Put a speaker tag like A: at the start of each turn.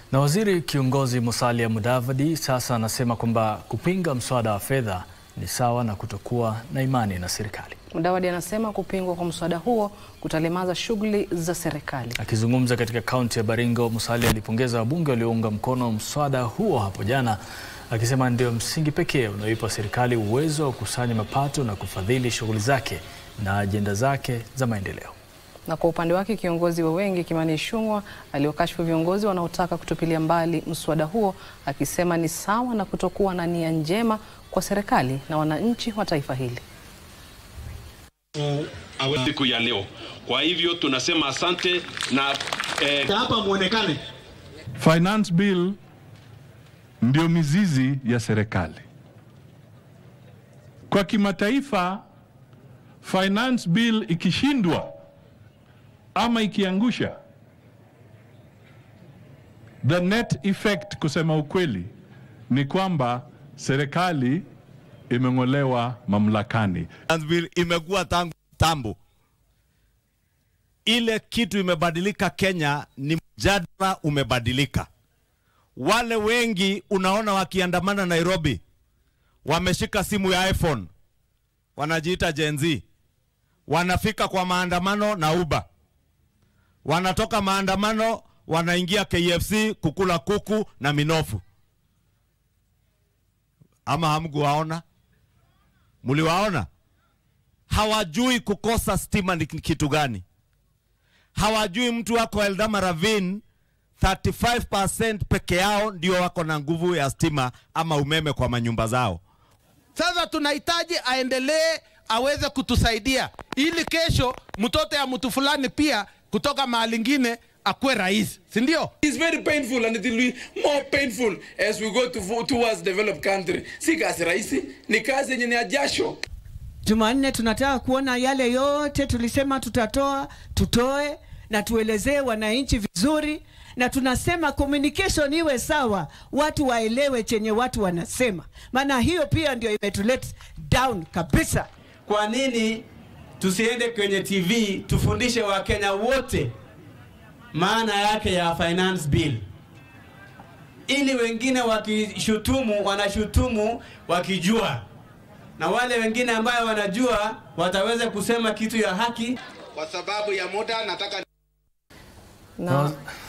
A: Na waziri kiongozi Musalia Mudavadi sasa anasema kwamba kupinga mswada wa fedha ni sawa na kutokuwa na imani na serikali.
B: Mudavadi anasema kupingwa kwa mswada huo kutalemaza shughuli za serikali.
A: Akizungumza katika kaunti ya Baringo, Musalia alipongeza wabunge waliounga mkono mswada huo hapo jana, akisema ndio msingi pekee unaoipa serikali uwezo wa kukusanya mapato na kufadhili shughuli zake na ajenda zake za maendeleo.
B: Na kwa upande wake kiongozi wa wengi Kimani Ichung'wah aliwakashifu viongozi wanaotaka kutupilia mbali mswada huo akisema ni sawa na kutokuwa na nia njema kwa serikali na wananchi wa taifa hili.
C: siku ya leo. Kwa hivyo tunasema asante na eh,
D: hapa muonekane.
E: Finance bill ndio mizizi ya serikali. Kwa kimataifa, finance bill ikishindwa ama ikiangusha, the net effect, kusema ukweli, ni kwamba serikali imeng'olewa mamlakani.
F: Finance bill imekuwa tangu tambo. Ile kitu imebadilika Kenya ni mjadala umebadilika. Wale wengi unaona wakiandamana Nairobi wameshika simu ya iPhone, wanajiita Gen Z, wanafika kwa maandamano na Uber, wanatoka maandamano wanaingia KFC kukula kuku na minofu. Ama hamkuwaona? Mliwaona? hawajui kukosa stima ni kitu gani. Hawajui mtu wako Eldama Ravine 35% peke yao ndio wako na nguvu ya stima ama umeme kwa manyumba zao.
D: Sasa tunahitaji aendelee aweze kutusaidia ili kesho mtoto ya mtu fulani pia kutoka mahali ingine akuwe rais, si ndio?
G: It's very painful and it will be more painful as we go to, towards developed country. Si kazi rahisi, ni kazi yenye ni ya jasho.
H: Jumanne tunataka kuona yale yote tulisema tutatoa, tutoe na tuelezee wananchi vizuri, na tunasema communication iwe sawa, watu waelewe chenye watu wanasema, maana hiyo pia ndio imetulet down kabisa.
I: Kwa nini tusiende kwenye TV tufundishe Wakenya wote maana yake ya finance bill, ili wengine wakishutumu wanashutumu wakijua, na wale wengine ambayo wanajua wataweza kusema kitu ya haki.
D: Kwa sababu ya muda nataka
B: Na